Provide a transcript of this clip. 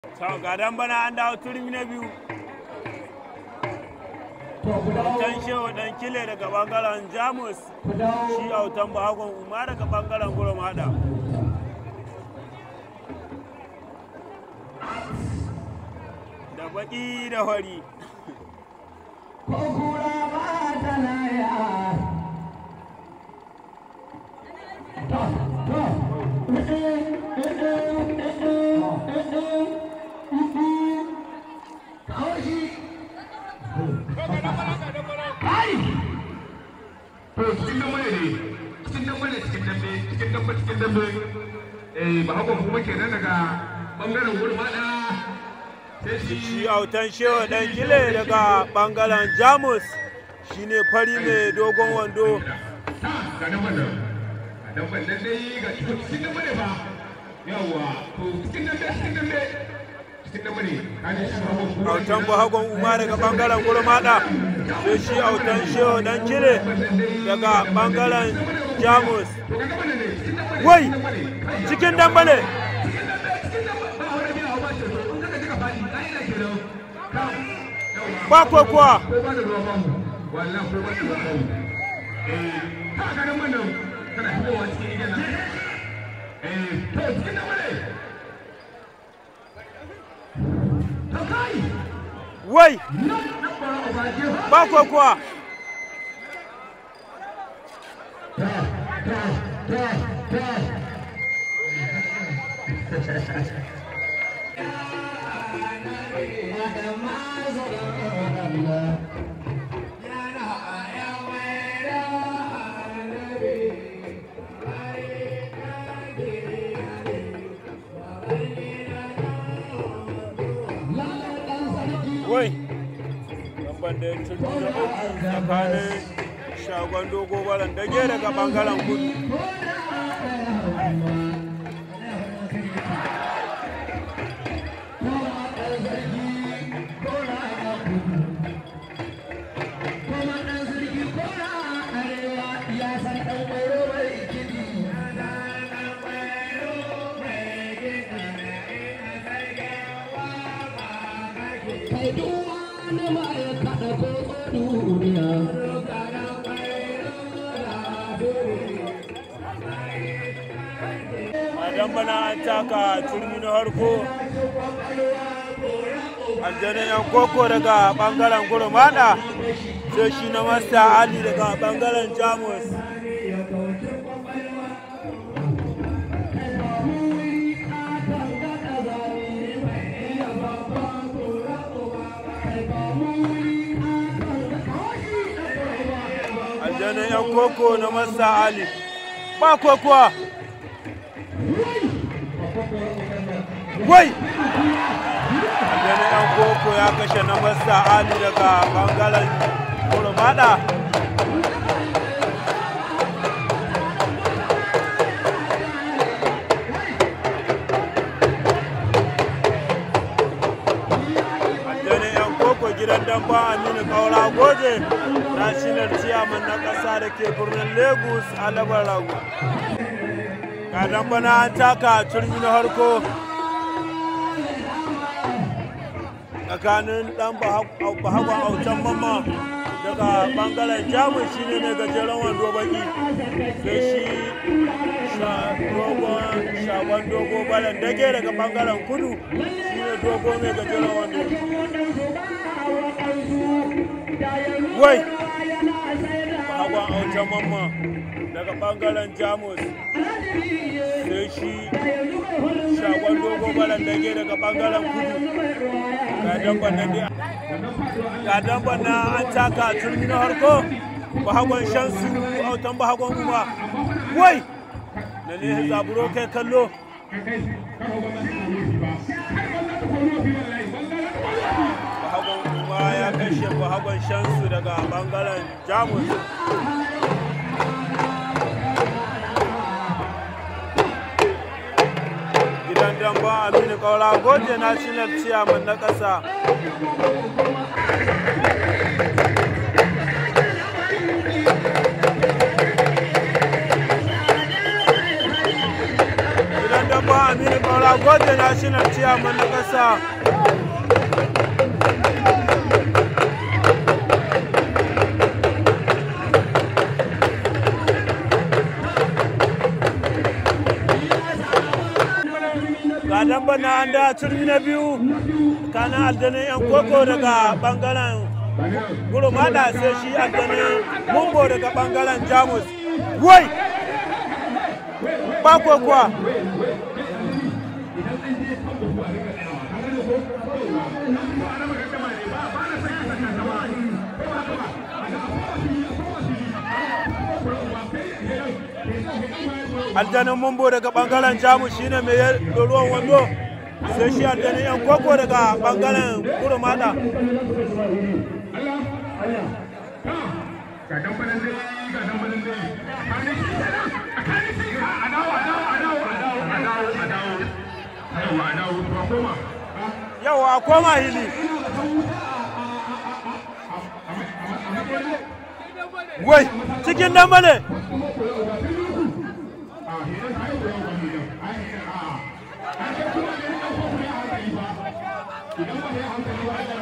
ga dan bana an dawo turmi na biyu autan shehu dan kile daga bangaren jamus shi autan bahagon umar daga bangaren gurum hada da baki da hori to cikin dambe ne cikin dambe ne cikin dambe cikin dambe cikin dambe eh ba haka kuma kenan daga bangaren gurmada sai shi shi autan shehu dan kile daga bangaren jamus shine fari mai dogon wando ga damben nan ga damben nan dai ga cikin dambe ne ba yawa to cikin dambe cikin dambe cikin dambe ne kaje shi ba haka autan bahagon umar daga bangaren gurum hada sai shi autan shehu dan kile daga bangaren jamus wai cikin damba ne ba kuwa kuwa ko ba da ruwa bamu wallahi ko ba da ruwa bamu eh ka ga nan nan kana shigowa cikin gidan nan eh to cikin nan bane to kai wai nan nan bara obaje ba kuwa kuwa ta ta ta ta wai lamban da ya turbi na uku tsakanin shagon dogo baran dage daga bangaren kudu a bana an taka turmi na harko aljanin yan koko daga bangaren gurmada sai shi na masta ali daga bangaren jamus aljanin yan koko na masta ali ba kokowa wai aljanin yan koko ya kashe na masta ali daga bangaren gurmada aljanin yan koko gidan damba aminu kaura goje national chairman na ƙasa da ke birnin lagos alabar ragu ga damba na an taka turmi na harko tsakanin dan bahagwa autan mamma daga bangaren jamus shine mai gajeren wando baki sai shi shagon dogo balan dage daga bangaren kudu shine dogo mai gajeren wando wai bahagwa autan mamma daga bangaren jamus sai shi shagon dogo balan dage daga bangaren kudu ga damban nan dai ga damban na an taka turmi na harko bahagon shansu autan bahagon kuma wai na ne zaburo kai kallo bahagon kuma ya kashe bahagon shansu daga bangaren jamus gidan damba aminu kaura goje national chairman na ƙasa gidan damba baban aminu kaura gode national chairman na ƙasa ga damba na an da turmi na biyu kana aljanin yan koko daga bangaren gurmada sai shi aljanin mumbo daga bangaren jamus wai ba kuwa aljanin mumbo daga bangaren jamus shine mai ruwan wando sai shi aljanin yan koko daga bangaren gurmada ga dan banan dai ga dan banan dai a kare shi a dawo a dawo a dawo a dawo a dawo a dawo aiwa a dawo to koma yawa a koma hili wai cikin damba ne idan ba ya hankali ba